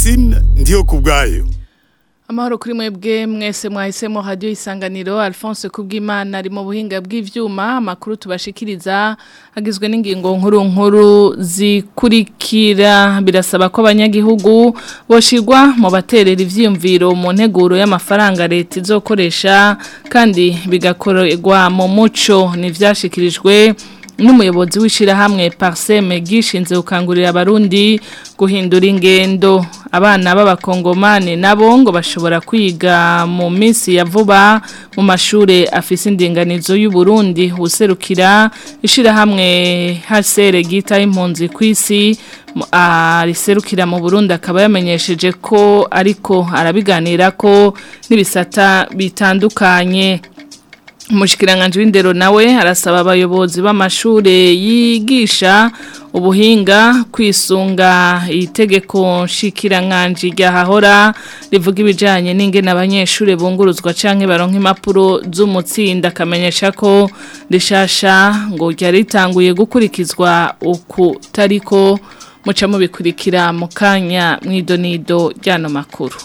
Francine ndiyo kubwayo Amahoro kuri mwebwe mwese mwahisemo radio isanganiro Alphonse Kubwimana ari mu buhinga bw'ivyuma makuru tubashikiriza agizwe n'ingingo nkuru nkuru zikurikira birasaba ko abanyagihugu boshirwa mu baterera ivyiyumviro mu nteguro y'amafaranga leta izokoresha kandi bigakorerwa mu muco nivyashikirijwe n'umuyobozi w'ishirahamwe Parseme gishinze gukangurira abarundi guhindura ingendo abana b'abakongomani nabo ngo bashobora kwiga mu minsi ya vuba mu mashure afise indinganizo y'u Burundi userukira ishirahamwe hasere gita impunzi kwisi ariserukira mu Burundi akaba yamenyesheje ko ariko arabiganira ko n'ibisata bitandukanye Umushikiranganje w'indero nawe arasaba abayobozi b'amashure yigisha ubuhinga kwisunga itegeko nshikiranganje ryahahora rivuga ibijanye n'ingene abanyeshure bunguruzwa canke baronka impapuro z'umutsinda akamenyesha ko rishasha ngo ryaritanguye gukurikizwa uku tariko muca mubikurikira mu kanya mw'idonido ryano makuru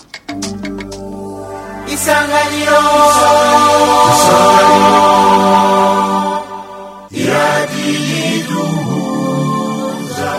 isanganiro iradiyiduhuza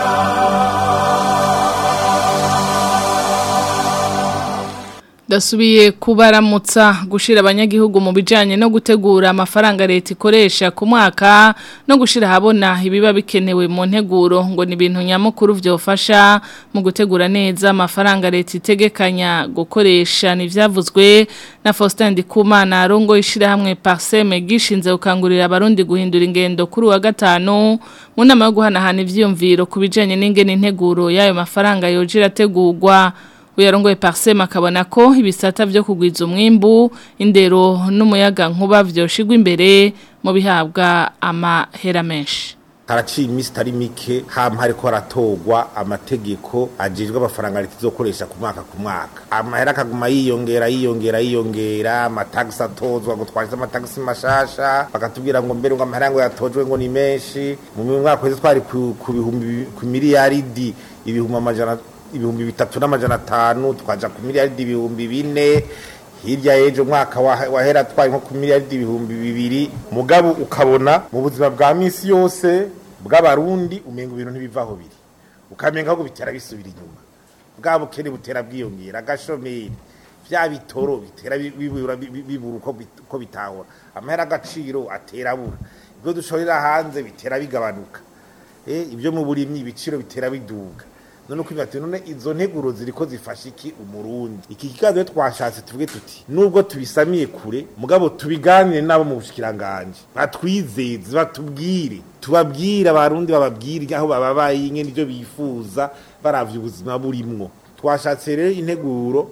Dasubiye kubaramutsa gushira abanyagihugu mu bijanye no gutegura amafaranga leta ikoresha ku mwaka no gushira habona ibiba bikenewe mu nteguro ngo ni ibintu nyamukuru vyofasha mu gutegura neza amafaranga leta itegekanya gukoresha nivyavuzwe na Faustin Ndikumana arongo ishira hamwe Parseme gishinze gukangurira abarundi guhindura ingendo kuri wa gatanu mu nama yo guhanahana ivyiyumviro ku bijanye n'ingene integuro y'ayo mafaranga yojira tegurwa uyarongoye parsema akabona ko ibisata byo kugwiza umwimbu indero n'umuyaga nkuba vyoshigwa imbere mu bihabwa amahera menshi haraciye iminsi itari mike hama hariko haratogwa amategeko ajejwe amafaranga leta izokoresha ku mwaka ku mwaka amahera akaguma yiyongera yiyongera yiyongera amatagisi atozwa ngo twashyize amatagisi mashasha bakatubwira ngo mbere ngo amahera ngo yatojwe ngo ni menshi mu mwaka wese twari ku ku bihumbi ku miliyaridi ibihumbi amajana ibihumbi bitatu n'amajana atanu twaja ku miliyaridi ibihumbi bine hirya y'ejo mwaka wahera twari nko ku miliyaridi ibihumbi bibiri mugabo ukabona mu buzima bwa minsi yose bw'abarundi umenga ibintu ntibivaho biri ukamenga ahubwo bitera bisubira inyuma bwa bukene butera bwiyongera agashomeri bya bitoro bitera bibura bibura uko bitahora amahera agaciro atera abura ibyo dushorera hanze bitera bigabanuka ibyo mu burimyi ibiciro bitera biduga none uko bati none izo nteguro ziriko zifasha iki umurundi iki kiganiro twashatse tuvuge tuti nubwo tubisamiye kure mugabo tubiganire nabo mu bushikiranganje batwizeze batubwire tubabwire abarundi bababwire aho bababaye ingene ivyo bifuza baravye ubuzima burimwo twashatse rero integuro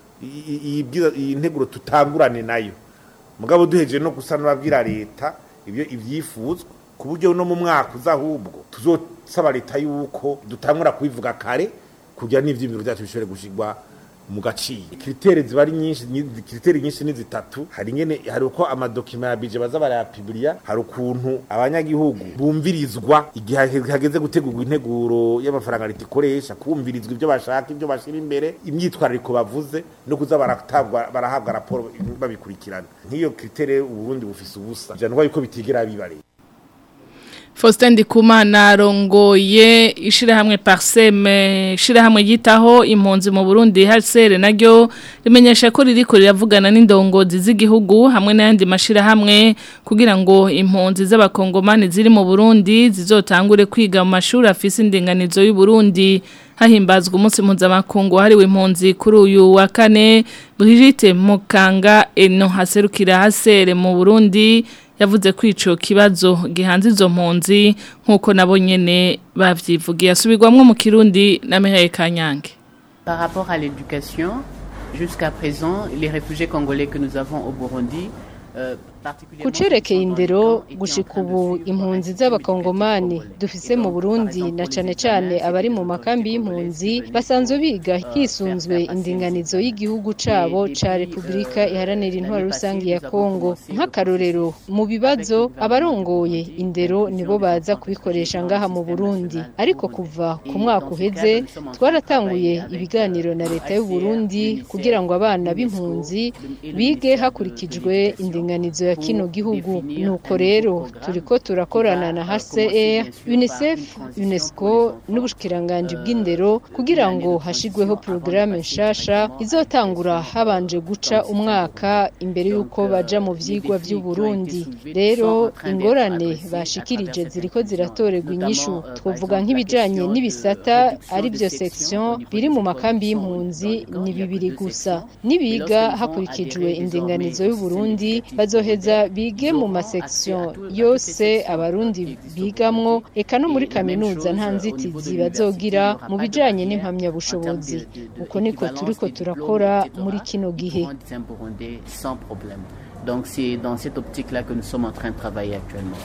iyi nteguro tutangurane nayo mugabo duhejeje no gusa n'ababwira leta ibyo ivyifuzwa ku buryo no mu mwaka uza ahubwo tuzosaba leta yuko dutangura kubivuga kare kugira n'ivyimiro byacu bishobore gushigwa mu gaciro kritere ziba ari nyinshi kritere nyinshi ni zitatu hari ngene hari uko amadokima ya bije baza barayapibiriya hari ukuntu abanyagihugu bumvirizwa igihe hageze gutegurwa integuro y'amafaranga leta ikoresha kumvirizwa ibyo bashaka ibyo bashira imbere imyitwarariko bavuze no kuza baratabwa barahabwa raporo babikurikirana nk'iyo kritere uburundi bufise ubusa janwa yuko bitigera bibareye Faustin Ndikumana rongoye ishirahamwe Parseme ishirahamwe yitaho impunzi mu Burundi HCR naryo rimenyesha ko ririko riravugana n'indongozi z'igihugu hamwe n'ayandi mashirahamwe kugira ngo impunzi z'abakongomani ziri mu Burundi zizotangure kwiga mu mashuri afise indinganizo y'u Burundi hahimbazwa umunsi mpuzamakungu hariwe impunzi kuri uyu wa kane Brigitte Mukanga eno haserukira HCR mu Burundi yavuze ko ico kibazo gihanze izo mpunzi nkuko nabo nyene bavyivugiye asubirwamwe mu Kirundi na Mihaye Kanyange Par rapport à l'éducation, jusqu'à présent, les réfugiés congolais que nous avons au Burundi kucerekeye indero gushika ubu impunzi z'abakongomani dufise mu Burundi na cane cane abari mu makambi y'impunzi basanzwe biga hisunzwe indinganizo y'igihugu cabo ca Republika iharanira intwaro rusangi ya Kongo nk'akarorero mu bibazo abarongoye indero nibo baza kubikoresha ngaha mu Burundi ariko kuva ku mwaka uheze twaratanguye ibiganiro na leta y'u Burundi kugira ngo abana b'impunzi bige hakurikijwe indinganizo ya kino gihugu nuko rero turiko turakorana na HCR UNICEF UNESCO n'ubushikiranganje bw'indero kugira ngo hashigweho programme nshasha izotangura habanje guca umwaka imbere yuko baja mu vyigwa vy'u Burundi rero ingorane bashikirije ziriko ziratorerwa inyishu twovuga nk'ibijanye n'ibisata ari byo section biri mu makambi y'impunzi ni bibiri gusa nibiga hakurikijwe indinganizo y'u Burundi bazoheza bige mu masection yose abarundi bigamwo eka no muri kaminuza nta nzitizi bazogira mu bijanye n'impamyabushobozi uko niko turiko turakora muri kino gihe Donc c'est dans cette optique-là que nous sommes en train de travailler actuellement.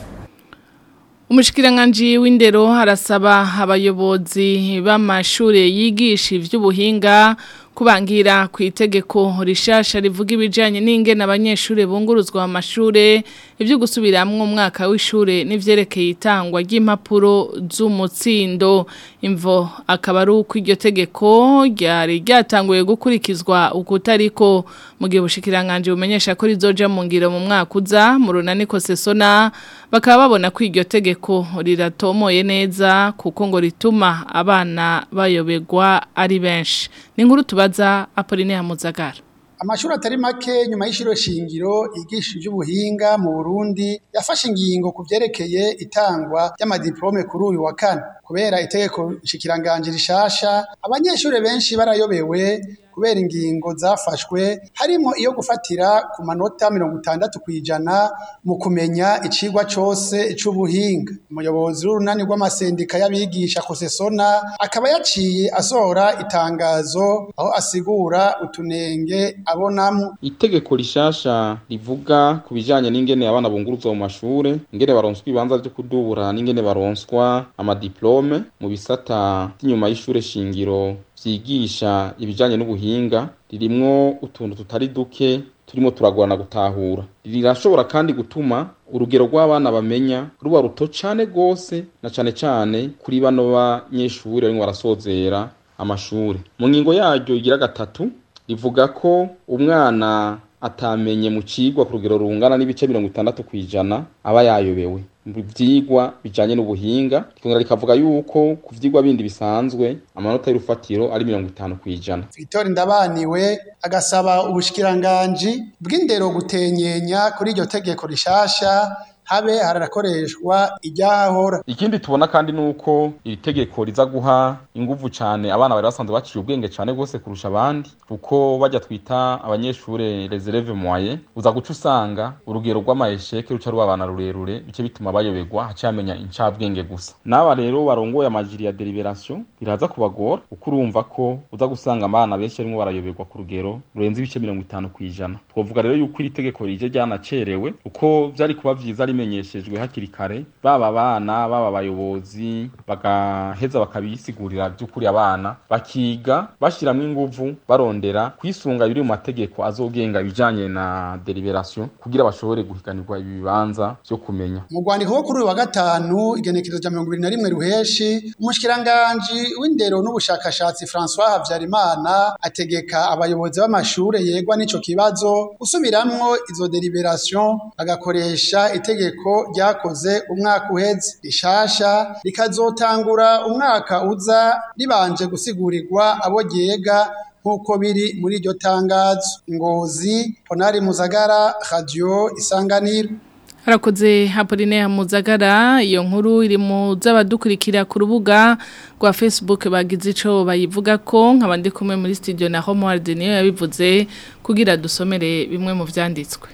Umushikiranganji w'indero harasaba abayobozi b'amashure yigisha ivy'ubuhinga kubangira ku itegeko rishasha rivuga ibijanye n'ingene abanyeshure bunguruzwa mu mashure ivyo gusubiramwo umwaka w'ishure n'ivyerekeye itangwa ry'impapuro z'umutsindo imvo akaba ari uko iryo tegeko ryari ryatanguye gukurikizwa ukutariko mu gihe ubushikiranganje bumenyesha ko rizoja mu ngiro mu mwaka uza mu runaniko sesona bakaba babona ko iryo tegeko riratomoye neza kuko ngo rituma abana bayobegwa ari benshi ni nkuru tubaza Apolline Hamuzagara amashuri atari make nyuma y'ishiro shingiro yigisha iby'ubuhinga mu Burundi yafashe ingingo ku byerekeye itangwa ry'amadiplome kuri uyu wa kane kubera itegeko nshikiranganje rishasha abanyeshuri benshi barayobewe kubera ingingo zafashwe harimo iyo gufatira ku manota mirongo itandatu ku ijana mu kumenya icigwa cose c'ubuhinga umuyobozi w'urunani rw'amasendika y'abigisha kosesona akaba yaciye asohora itangazo aho asigura utunenge abonamo itegeko rishasha rivuga ku bijanye n'ingene abana bunguruzwa mu mashure ingene baronswa ibibanza vyo kudubura n'ingene baronswa amadiplome mu bisata vy'inyuma y'ishure shingiro vyigisha ibijanye n'ubuhinga ririmwo utuntu tutari duke turimo turagorana gutahura rirashobora kandi gutuma urugero rw'abana bamenya ruba ruto cane gose na cane cane kuri bano banyeshure barimwo barasozera amashure mu ngingo yaryo igira gatatu rivuga ko umwana atamenye mu cigwa ku rugero rungana n'ibice mirongo itandatu kw'ijana aba yayobewe mu vyigwa bijanye n'ubuhinga rikongera rikavuga yuko ku vyigwa bindi bisanzwe amanota y'urufatiro ari mirongo itanu kw'ijana Victor Ndabaniwe agasaba ubushikiranganji bw'indero gutenyenya kuri iryo tegeko rishasha habe harakoreshwa iryahahora ikindi tubona kandi nuko iri tegeko riza guha inguvu cane abana bari basanzwe baciye ubwenge cane gose kurusha abandi kuko bajya twita abanyeshure les élèves moyens uza guca usanga urugero rw'amaesheke ruca ruba abana rurerure bice bituma bayoberwa haca yamenya incabwenge gusa n'aba rero barongoye amajiri ya deliberation biraza kubagora kuko urumva ko uza gusanga abana benshi barimo barayoberwa ku rugero rurenze ibice mirongo itanu kw'ijana twovuga rero yuko iri tegeko rije ryanacerewe uko vyari kuba vyiza rimenyeshejwe hakiri kare baba abana baba abayobozi bagaheza bakabisigurira by'ukuri abana bakiga bashiramwo inguvu barondera kwisunga biri mu mategeko azogenga ibijanye na deliberation kugira bashobore guhiganirwa ibi bibanza vyo kumenya mu rwandiko rwo kuri uyu wa gatanu igenekerezo rya mirongo ibiri na rimwe ruheshi umushikiranganji w'indero n'ubushakashatsi François Havyarimana ategeka abayobozi b'amashure yegwa n'ico kibazo gusubiramwo izo deliberation bagakoresha itegeko ryakoze umwaka uheze rishasha rikazotangura umwaka uza ribanje gusigurirwa abo ryega nk'uko biri muri iryo tangazo ngozi ponari muzagara radio isanganiro harakoze Apolline Muzagara iyo nkuru iri mu z'abadukurikira ku rubuga rwa Facebook bagize ico bayivuga ko nkabandi kumwe muri studio na Homeworld niyo yabivuze kugira dusomere bimwe mu vyanditswe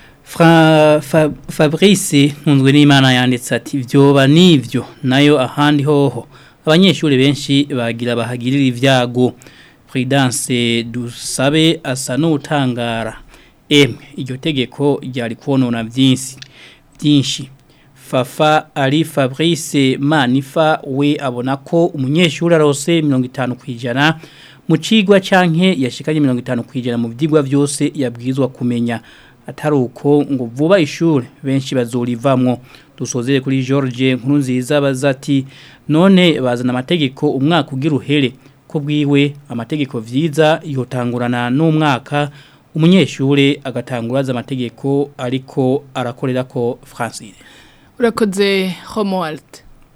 Fra, fa, Fabrice nkunzwe n'Imana yanditse ati vyoba nivyo nayo ahandi hoho abanyeshuri benshi bagira bahagirira ivyago Prudence dusabe asa n'utangara emwe iryo tegeko ryari konona byinshi byinshi Fafa Ali Fabrice Manifa we abona ko umunyeshuri arose 50 kwijana mu cigwa canke yashikanye 50 kwijana mu vyigwa byose yabwizwa kumenya atari uko ngo vuba ishuri benshi bazorivamwo dusozere kuri George nkuru nziza bazati none bazana amategeko umwaka ugira uhere ko bwiwe amategeko vyiza yotangurana n'umwaka umunyeshure agatanguraza amategeko ariko arakorera ko Francine urakoze Romuald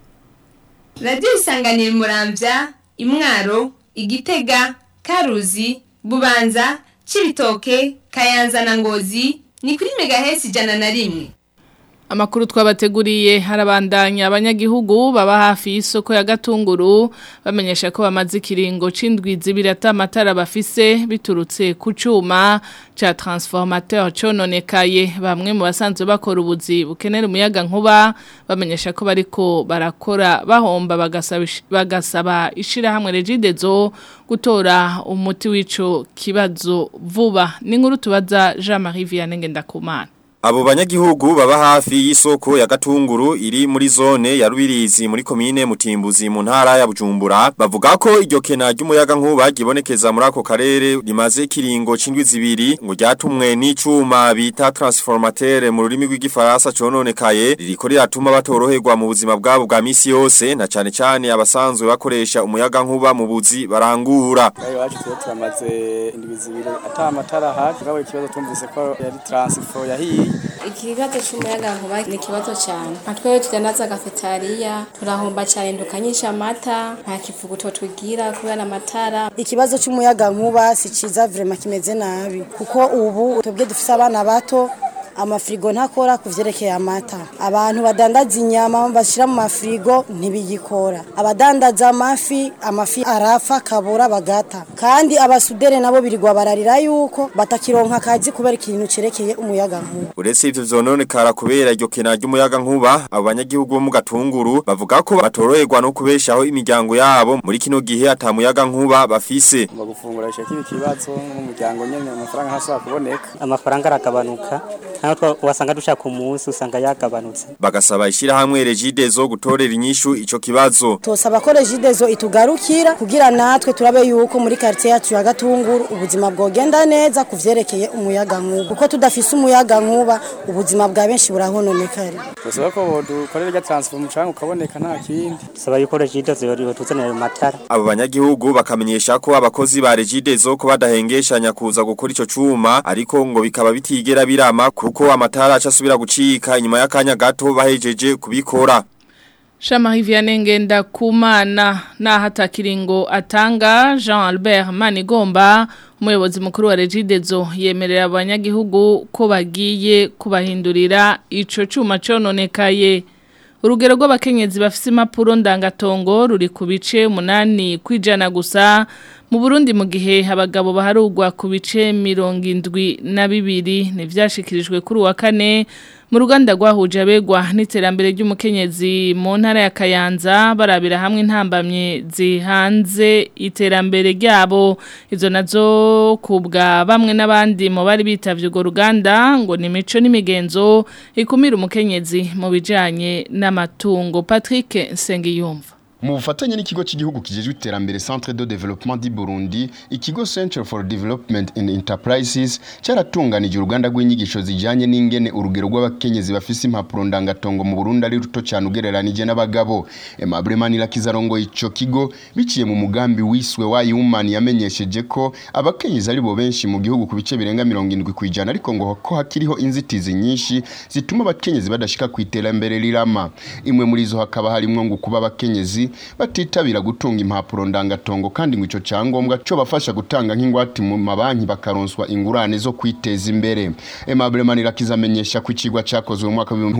Radio isanganira muramvya imwaro igitega karuzi bubanza cibitoke kayanza na ngozi ni kuri megahesi ijana na rimwe Amakuru twabateguriye harabandanya abanyagihugu baba hafi y'isoko ya Gatunguru bamenyesha ko bamaze ikiringo c'indwi zibiri atamatara bafise biturutse ku cuma ca transformateur cononekaye bamwe mu basanzwe bakora ubuzi bukenera umuyaga nkuba bamenyesha ko bariko barakora bahomba bagasaba bagasaba ishira hamwe regidezo gutora umuti w'ico kibazo vuba ni nkuru tubaza Jean-Marie Vianney Ngendakumana Abo banyagihugu baba hafi y'isoko ya Gatunguru iri muri zone ya Rubirizi muri komine Mutimbuzi mu ntara ya Bujumbura bavuga ko iryo kena ry'umuyaga nkuba gibonekeza muri ako karere rimaze kiringo cindwi zibiri ngo ryatumwe n'icuma bita transformateur mu rurimi rw'igifaransa cononekaye ririko riratuma batoroherwa mu buzima bwabo bwa misi yose na cane cane abasanzwe bakoresha umuyaga nkuba mu buzi barangura Ayo wacu twe turamaze indwi zibiri ata amatara hafi gabo ikibazo tumvise ko yari transfer yahiye ikibazo cy'umuyaga nkuba ni ikibazo cyane nka twebwe tudandaza gafetariya turahomba cyane dukanyisha amata nta kivuguto twigira kubera amatara ikibazo cy'umuyaga nkuba si cyiza vrema kimeze nabi kuko ubu twebwe dufite abana bato amafirigo ntakora ku byerekeye amata abantu badandaza inyama bashyira mu mafirigo ntibigikora abadandaza amafi amafi arapfa akabura bagata kandi abasudere nabo birirwa bararira yuko batakironka akazi kubera ikintu cyerekeye umuyaga nkuba uretse ivyo vyononekara kubera iryo kena ry'umuyaga nkuba abo banyagihugu bo mu gatunguru bavuga ko batoroherwa no kubeshaho imiryango yabo muri kino gihe ata muyaga nkuba bafise ngo gufungura ishaka ikibazo n'umuryango nyene amafaranga ntashobora kuboneka amafaranga aragabanuka naho wasanga dushaka umunsi usanga yagabanutse bagasaba ishirahamwe regidezo gutorera inyishu ico kibazo tosaba ko regidezo itugarukira kugira natwe turabe yuko muri quartier yacu ya Gatunguru ubuzima bwogenda neza kuvyerekeye umuyaga nkuba uko tudafise umuyaga nkuba ubuzima bwa benshi burahononekara tosaba ko dukorera rya transfer mucanga ukaboneka nta kindi saba yuko regidezo yoriho tuzanira amatara abo banyagihugu bakamenyesha ko abakozi ba regidezo ko badahengeshanya kuza gukora ico cuma ariko ngo bikaba bitigera birama kuko amatara acasubira gucika inyuma y'akanya gato bahejeje kubikora Shama Vianney ngenda kumana na hata kiringo atanga Jean Albert Manigomba umuyobozi mukuru wa Regidezo yemerera abanyagihugu ko bagiye kubahindurira ico cuma cononekaye urugero rw'abakenyezi bafise impapuro ndangatongo ruri ku bice umunani kwijana gusa mu Burundi mu gihe abagabo baharugwa ku bice mirongo indwi na bibiri ntivyashikirijwe kuri wa kane mu ruganda rwahuje abegwa n'iterambere ry'umukenyezi mu ntara ya Kayanza barabira hamwe intambamye zihanze iterambere ryabo izo nazo kubwa bamwe n'abandi mu bari bitavye urwo ruganda ngo ni mico n'imigenzo ikumira umukenyezi mu bijanye n'amatungo Patrick Nsengiyumva mu bufatanye n'ikigo cy'igihugu kijejwe iterambere Centre de Développement du Burundi ikigo Center for Development and Enterprises cyaratunganije uruganda rw'inyigisho zijanye n'ingene urugero rw'abakenyezi bafise impapuro ndangatongo mu Burundi ari ruto cyane ugereranije n'abagabo Aimable Manirakiza rongo ico kigo biciye mu mugambi wiswe wa Human yamenyesheje ko abakenyezi ari bo benshi mu gihugu ku bice birenga 70 kwijana ariko ngo ko hakiriho inzitizi nyinshi zituma abakenyezi badashika ku iterambere rirama imwe muri zo hakaba harimo ngo kuba abakenyezi batitabira gutunga impapuro ndangatongo kandi ngo ico cyangombwa cyo bafasha gutanga nk'ingwate mu mabanki bakaronswa ingurane zo kwiteza imbere Aimable Manirakiza amenyesha ko ikigwa cyakozwe mu mwaka wa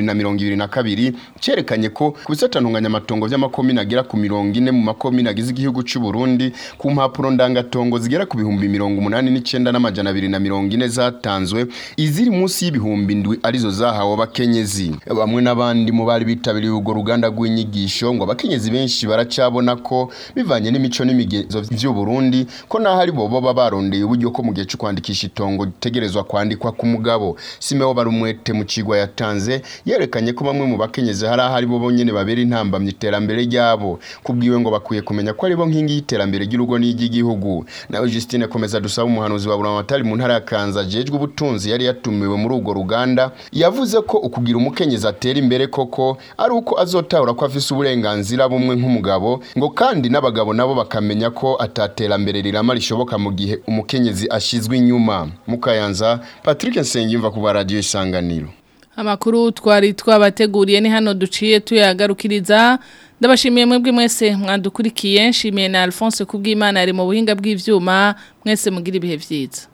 2022 cerekanye ko ku bisatantunganya amatongo vy'amakomine agera ku 40 mu makomine agize igihugu cy'u Burundi ku mpapuro ndangatongo zigera ku bihumbi 89 n'amajana 240 zatanzwe iziri munsi y'ibihumbi ndwi arizo zahawe abakenyezi bamwe n'abandi mu bari bitabiriye urwo ruganda rw'inyigisho ngo abakenyezi abakenyezi benshi baracabona ko bivanye n'imico n'imigenzo vy'u Burundi ko naho ari bo baba barondeye uburyo ko mu gihe cyo kwandikisha itongo gitegerezwa kwandikwa ku mugabo Simeo barumwete mu cigwa yatanze yerekanye ko bamwe mu bakenyezi hari ahari bo bonyene babera intambamye iterambere ryabo kubwiwe ngo bakwiye kumenya ko ari bo nkingi y'iterambere ry'urugo n'iry'igihugu nawe Justine komeza dusaba umuhanuzi wa Buramatari mu ntara ya Kanza jejwe ubutunzi yari yatumiwe muri urwo ruganda yavuze ko ukugira umukenyezi atera imbere koko ari uko azotahura ko afise uburenganzira bumwe nk'umugabo ngo kandi n'abagabo nabo bakamenya ko ataterambere rirama rishoboka mu gihe umukenyezi ashizwe inyuma mukayanza Patrick Nsengimva ku radio isanganiro Amakuru twari twabateguriye ni hano duciye tuyagarukiriza ndabashimiye mwebwe mwese mwadukurikiye nshimiye na Alphonse kubw'Imana ari mu buhinga bw'ivyuma mwese mugira ibihe vyiza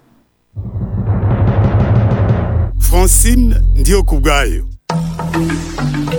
Francine ndiyo kubgayo